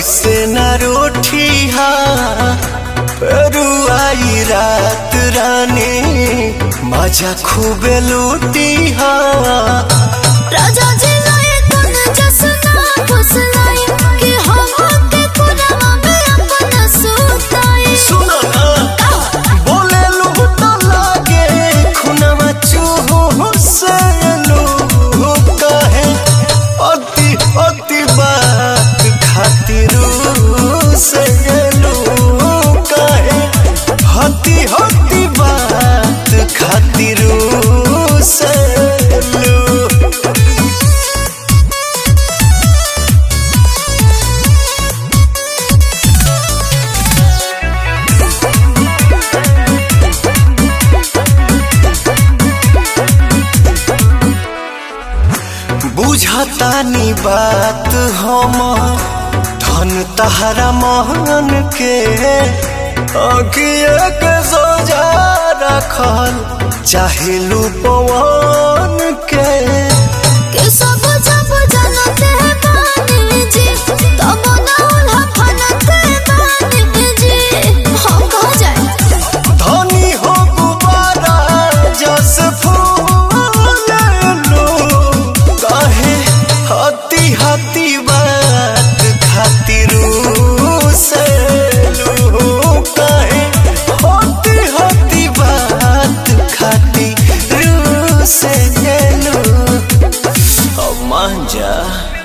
ऐसे न रोठी हा रुआई रात रानी मजा खूबे लूटी हा राजा जी लाए कुन जसना फुसलाई कि हम के कुनमा में अपन सुताई सुनो ना बोले लूट लागे खुनवा चूहो से लू कहे अति अति बात खातिर से लू कहे हति हति बात खातिर से लू बुझतानी बात हम धन तहरा महन के अगिए के सोजा रखल चाहे लू पवन के कि सब जब जनते बानी जी तब ना उल्हा फनते बानी जी हम कह जाए धनी हो गुबारा जस फूल लो कहे हती हती बात खातिर से लो कहे हती हती बात खातिर से लो अब मान जा